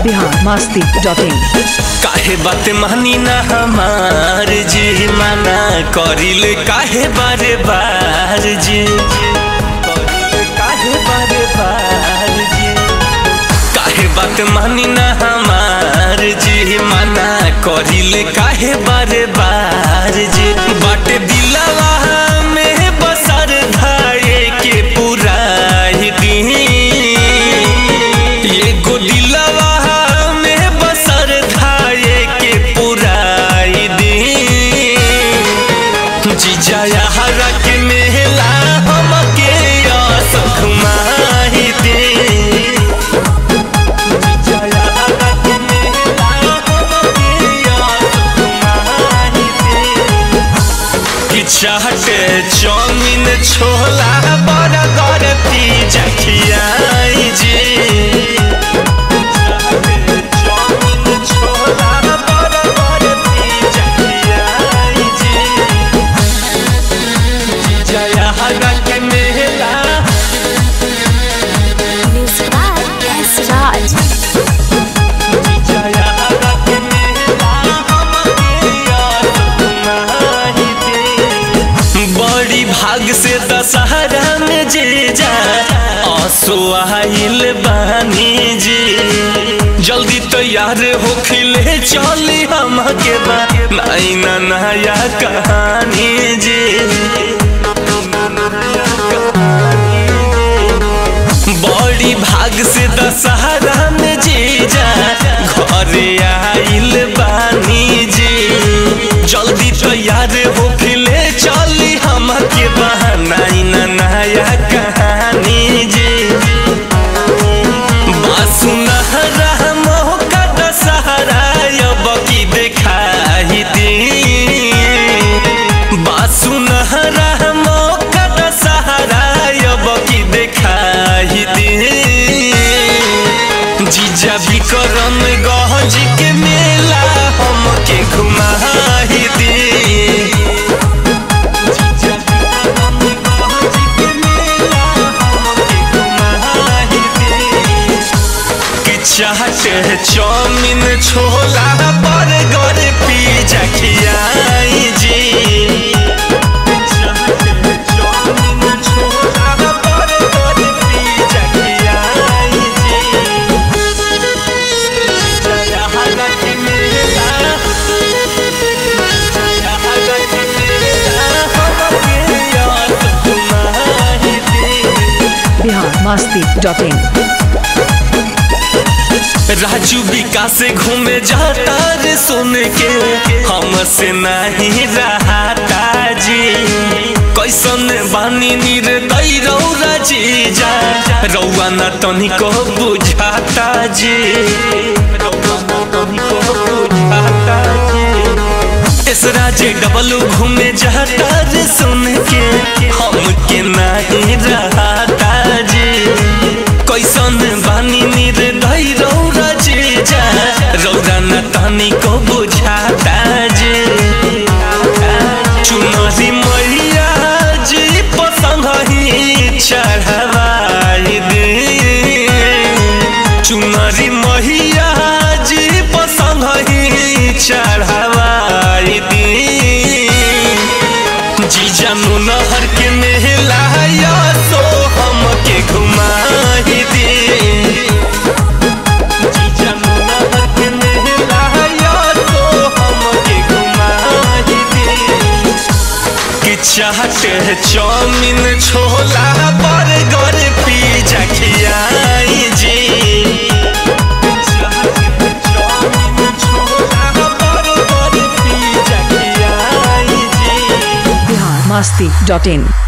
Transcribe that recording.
Bihar Masti dot इन काहे बात मानी ना हमार जी माना करिल काहे बारे बार जी करिल काहे बारे बार जी काहे बात मानी ना हमार जी माना करिल काहे बारे बार जी बाटे दिलवा में बसर धाये के पुराई दी एगो दिलवा में बसर धाये के पुराई दी जीजा हरा के मेला हमके आसख माही दे जीजा हरा के मेला हमके आसख माही दे कि चाहते चाउमीन छोला बड़ा गरती जखियाई जी चाहते चाउमीन छोला बड़ा गरती जखियाई जी जया हरा के मेला Music by S. Raj. Jaya हरा के मेला हमके याद तुम्हारी दे बड़ी भाग से दशहरा में जे जा आंसू आइल बानी जी जल्दी तैयार हो खिले चली हमके बा नई ना नया कहानी जी बड़ी भाग से दशहरा में जीजा घरे आइल बानी जी जल्दी तैयार हो फिले चली हमके बहाना न नया कहानी जी बासुनहरा मौका दशहरा अब की देखाई दी बासुनहरा मौका दशहरा अब की देखाई दी जीजा विक्रम गहज के मेला हमके घुमाई दी जीजा विक्रम गहज के मेला हमके घुमाई दी कि चाहते चाउमीन छोला बर्गर पिज्जा खियाई जी चाहते चाउमीन छोला बर्गर पिज्जा खियाई जी जया हरा के मेला जया हरा के मेला हमके याद तुम्हारी दी बिहार मस्ती डॉट इन राजू विकास घूमे जाता रे सुन के हमसे नहीं रहता जी कैसन बानी निर्दय रौरा जीजा रौआ न तनिको बुझाता जी रौआ न तनिको बुझाता जी इस राजे डबलू घूमे जाता रे सुन के हमके नहीं रहता जी कैसन बानी निर्दय रौरा जीजा रौरा न तनी को बुझाता जी चुनरी मैया जी पसंद ही चढ़वाई दे चुनरी मैया जी पसंद ही चढ़वाई दे जीजा नहर के मेला या सो हमके घुमाई दे जीजा नहर के मेला या सो हमके घुमाई दे कि चाहते चाउमीन छोला बर्गर पिज्जा खियाई जी चाहते चाउमीन छोला बर्गर पिज्जा खियाई जी बिहार मस्ती डॉट इन